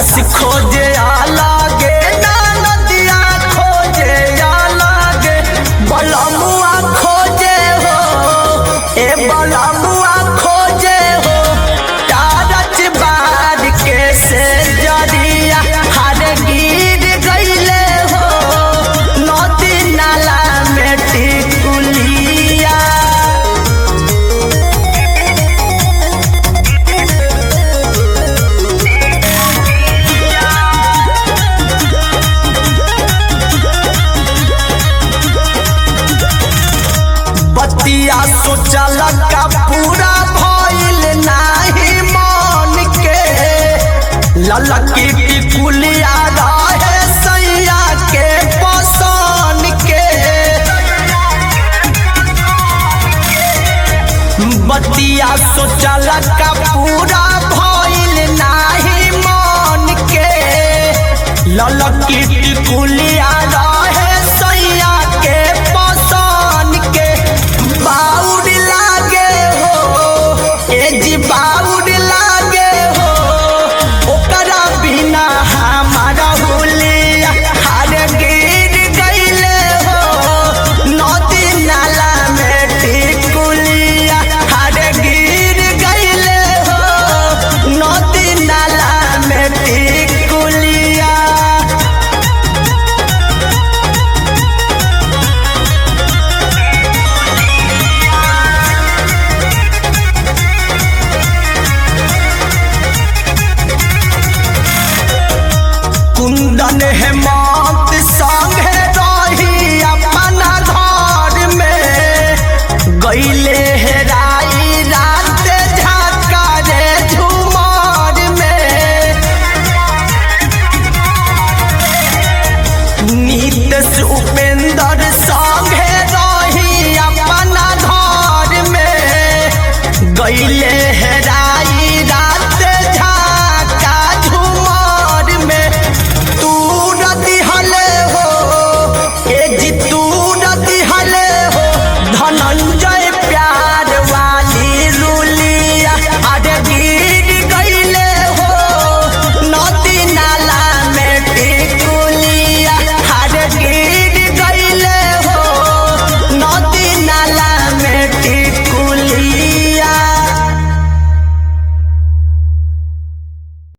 सास खोजे आलागे ना नदिया खोजे आलागे बलमुआ खोजे हो ए बलमुआ खोजे हो तारच बार के से जरिया हर गिर गईले हो नदी नाला में टिकुलिया बतिया सोचल का पूरा भइल नाही मन के ललकी टिकुलिया रहे सैया के पसन के बतिया सोचल का पूरा भइल नाही मन के ललकी टिकुलिया